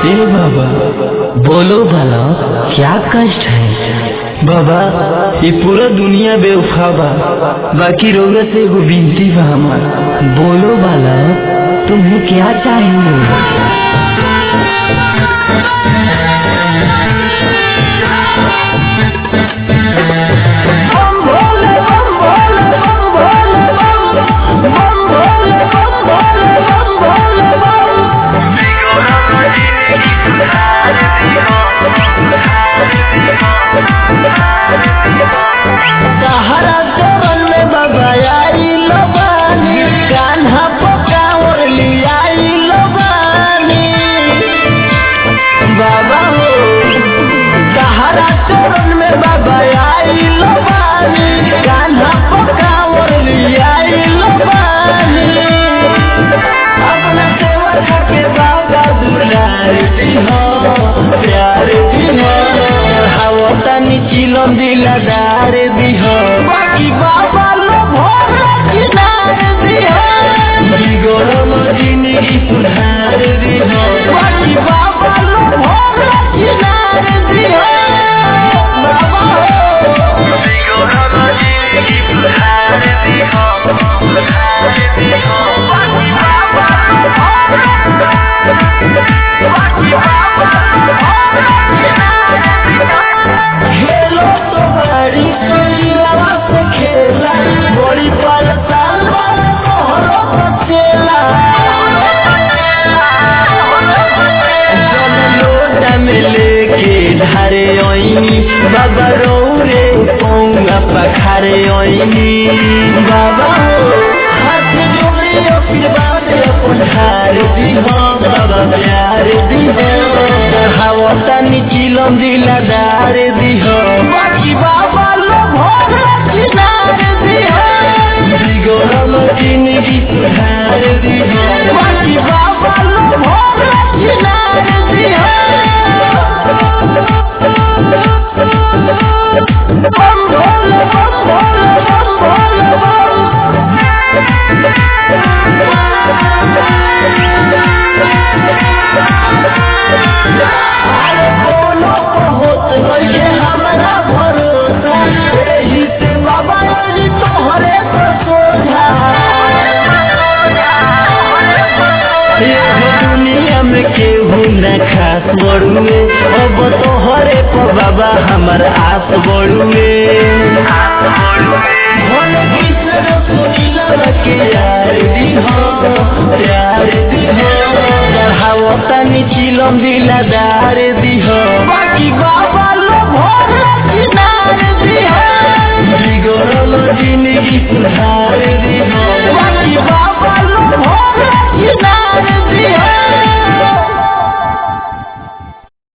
ए बाबा बोलो भला क्या कष्ट है बाबा ये पूरा दुनिया बेवफा बा बाकी रोग से एगो बिनती बा हमार बोलो भला तुम्हें क्या चाहिए सहारा जवन में बाबा आई लबानी कान्हा पकावर लियाई लबानी बाबा हो सहारा चरण में बाबा आई लबानी कान्हा पकावर लियाई लबानी अपना सेवा के बाबा दुलार दिहो प्यार दिहो हावतानी चिलम दिलादार दिहो बाकी बाबा लो भोर किनार दिहो बिगड़ल जिंदगी सुधार दिहो बाकी बाबा लो भोर किनार दिहो बाबा हो खेलो तो बड़ी सुरीला से खेला बड़ी परेशान वाला तोहरो बचेला जल लोटा में लेके धारे ओइनी बाबा रौरे पौंगा पखारे ओइनी बाबा हो हाथ जोड़े आशीर्वाद अपन हार दिहो बाबा प्यार दिहो हावतानी चिलम दिलादार दिहो बाकी बाबा लो भोर किनार दिहो बिगड़ल जिंदगी सुधार दिहो बाकी बाबा लो भोर किनार दिहो बम भोले बम भोले बम भोले बम अरे बोलो बहुत नइखे हमरा भरोसा एही से बाबा जी तोहरे पर सोझा एहो दुनिया में केहू न खास बड़ुए अब तोहरे पर बाबा हमर आस बड़ुए भोले कृष्ण सुनीला के यार दिहो प्यार दिहो चढ़ावतानी चिलम दिलादार दिहो बाकी बाबा लो भोर